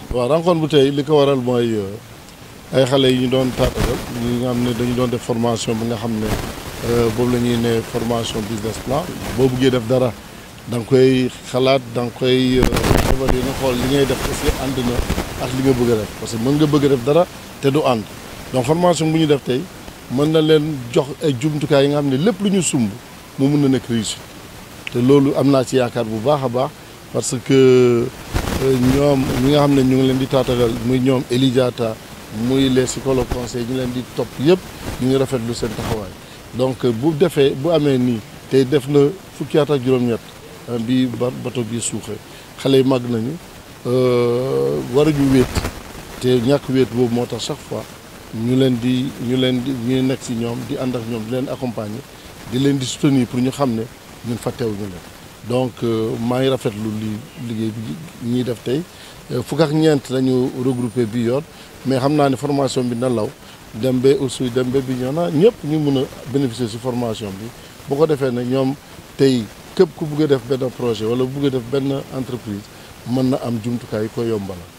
waaw rencontre bu tey li ko waral mooy ay xale yi ñu doon taatagal ñi nga xam ne dañu doon def formation bi nga xam ne boobu la ñuy ne formation business plan boo buggee def dara da nga koy xalaat da nga koy évaluer nga xool li ngay def aussi ànd na ak li nga bëgg a def parce que mën nga bëgg a def dara te du ànd donc formation bu ñu def tey mën na leen jox ay jumtukaay yi nga xam ne lépp lu ñu sumb mu mun na nekk réussite te loolu am naa ci yaakaar bu baax a baax parce que ñoom ñi nga xam ne ñu ngi leen di taatagal muy ñoom Elidiata muy les psychologues conseils ñu leen di topp yëpp ñu ngi rafetlu seen taxawaay donc bu defee bu amee nii tey def na fukki at ak juróom-ñett bi ba bato bi suuxee xale yi màgg nañu waruñu wéet te ñàkk wéet boobu moo tax chaque fois ñu leen di ñu leen di ñu nekk ci ñoom di ànd ak ñoom di leen accompagner di leen di soutenir pour ñu xam ne ñun fàttewuñu leen donc maa ngi rafetlu li liggéey bi ñuy def tey fukk ak ñeent lañu regroupé bi yoon mais xam naa ne formation bi na law dem ba aussi dem ba bi ñoo na ñëpp ñu mun a bénéficier ci formation bi bu ko defee ne ñoom tey képp ku bugg a def benn projet wala bugg a def benn entreprise mën na am jumtukaay yi koy yombala